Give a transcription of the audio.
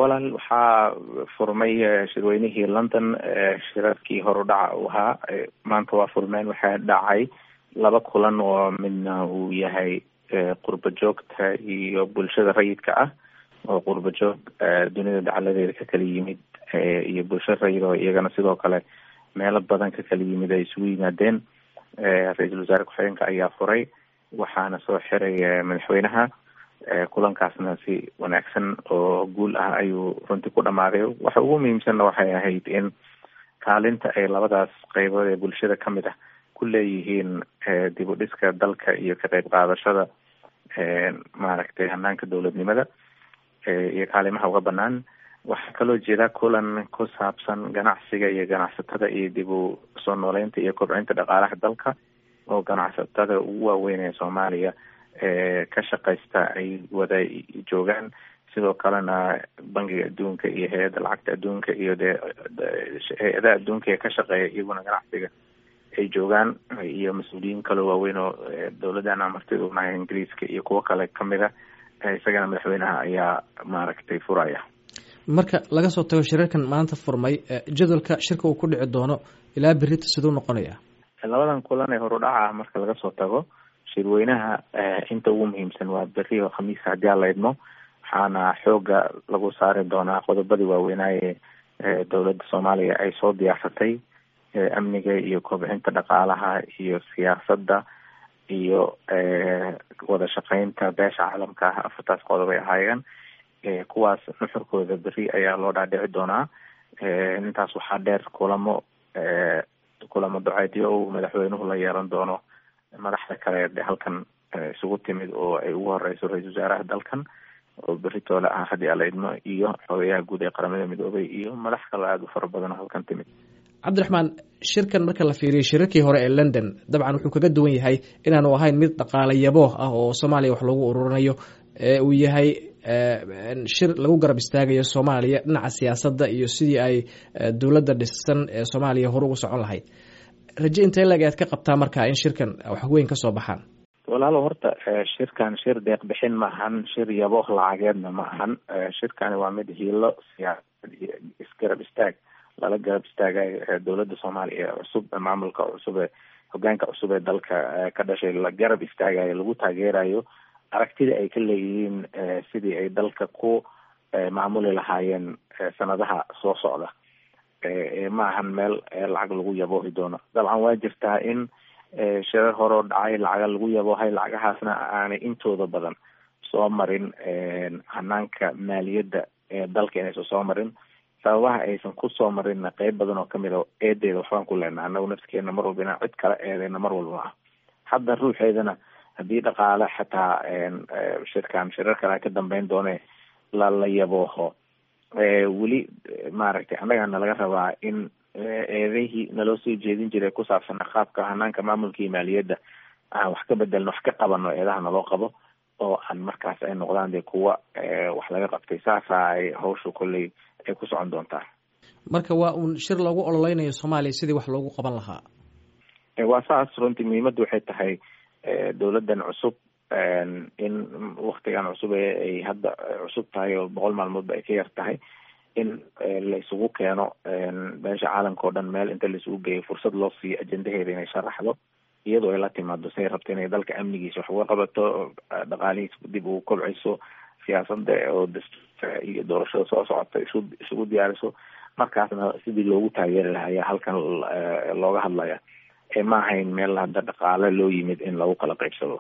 walaal waxaa furmay shirweynihii london shirarkii horudhaca uu ahaa maanta waa furmeen waxaa dhacay laba kulan oo midna uu yahay qurba joogta iyo bulshada rayidka ah oo qurba joog dunida dacaladeeda ka kala yimid iyo bulsho rayid oo iyagana sidoo kale meelo badan ka kala yimid ay isugu yimaadeen ra-iisul wasaare ku-xigeenka ayaa furay waxaana soo xiray madaxweynaha kulankaasna si wanaagsan oo guul ah ayuu runtii ku dhamaaday waxa ugu muhiimsanna waxay ahayd in kaalinta ay labadaas qeybood ee bulshada kamid ah ku leeyihiin dib u dhiska dalka iyo ka qeyb qaadashada maaragtay hanaanka dowladnimada iyo kaalimaha uga banaan waxaa kaloo jeeda kulan ku saabsan ganacsiga iyo ganacsatada iyo dib u soo nooleynta iyo kobcinta dhaqaalaha dalka oo ganacsatada ugu waaweyn ee soomaaliya ka shaqaysta ay wada joogaan sidoo kalena bangiga adduunka iyo hay-adda lacagta adduunka iyo dee hay-adaha adduunka ee ka shaqeeya iyaguna ganacsiga ay joogaan iyo mas-uuliyiin kaloo waaweyn oo dowladana martida unahay ingiriiska iyo kuwo kale kamid a isagana madaxweynaha ayaa maaragtay furaya marka laga soo tago shirarkan maanta furmay jadwalka shirka uu ku dhici doono ilaa berita siduu noqonaya labadan kulan ee horudhaca ah marka laga soo tago shirweynaha inta ugu muhiimsan waa beri oo khamiiska haddii aan la idmo waxaana xooga lagu saari doonaa qodobadii waaweynaaye dowladda soomaaliya ay soo diyaarsatay amniga iyo kobcinta dhaqaalaha iyo siyaasadda iyo wada shaqeynta beesha caalamka ah afartaas qodob ay ahaayeen kuwaas nuxurkooda beri ayaa loo dhaadhici doonaa intaas waxaa dheer kulamo kulamo duceedyo uu madaxweynuhu la yeelan doono madaxda kale de halkan isugu timid oo ay ugu horeyso ra-isul wasaaraha dalkan oo beri toole ah haddii ala idmo iyo xogeyaha guud ee qaramada midoobay iyo madax kaloo aada u fara badan oo halkan timid cabdiraxmaan shirkan marka la fiiriyo shirarkii hore ee london dabcan wuxuu kaga duwan yahay inaanu ahayn mid dhaqaale yabooh ah oo soomaaliya wax loogu ururinayo uu yahay shir lagu garab istaagayo soomaaliya dhinaca siyaasadda iyo sidii ay dowladda dhisan ee soomaaliya hore ugu socon lahayd raje intee lag aad ka qabtaa marka in shirkan wax weyn ka soo baxaan walaalo horta shirkan shir deeq bixin ma ahan shir yabooh lacageedna ma ahan shirkani waa mid hiilo siyaasad iyo isgarab istaag lala garab istaagayo dowladda soomaaliya ee cusub maamulka cusub ee hogaanka cusub ee dalka ka dhashay la garab istaagayo lagu taageerayo aragtida ay ka leeyihiin sidii ay dalka ku maamuli lahaayeen sanadaha soo socda ma ahan meel lacag lagu yaboohi doono dabcan waa jirtaa in shirar horeo dhacay lacaga lagu yaboohay lacagahaasna aanay intooda badan soo marin hanaanka maaliyadda ee dalka inaysan soo marin sababaha aysan kusoo marinna qeyb badan oo kamid a eedeeda waxbaan ku leenaha anagu nafskeena mar walba inaan cid kala eedeyna mar walba ah hadda ruuxeedana haddii dhaqaale xataa shirkan shirar kale ka dambeyn doone la la yabooho weli maaragtay annagana laga rabaa in eedihii naloo soo jeedin jiray ku saabsana qaabka hanaanka maamulka iyo maaliyadda aan wax ka bedelno wax ka qabano eedaha naloo qabo oo aan markaas ay noqdaan dee kuwa wax laga qabtay saasa ay hawsha kolley ay ku socon doontaa marka waa uun shir loogu ololeynayo soomaaliya sidii wax loogu qaban lahaa waa saas runtii muhiimadda waxay tahay dowladdan cusub in waktigan cusub ee ay hadda cusub tahay oo boqol maalmoodba ay ka yar tahay in la isugu keeno beesha caalamka oo dhan meel inta la isugu geeyo fursad loo siiyo ajendaheeda inay sharaxdo iyadoo ay la timaado say rabto inay dalka amnigiisa wax uga qabato dhaqaalihiisa dib ugu kobciso siyaasada oo dastuurka iyo doorashada soo socota isu isugu diyaariso markaasna sidii loogu taageeri lahaa ayaa halkan looga hadlaya ma ahayn meel hadda dhaqaale loo yimid in lagu kala qaybsado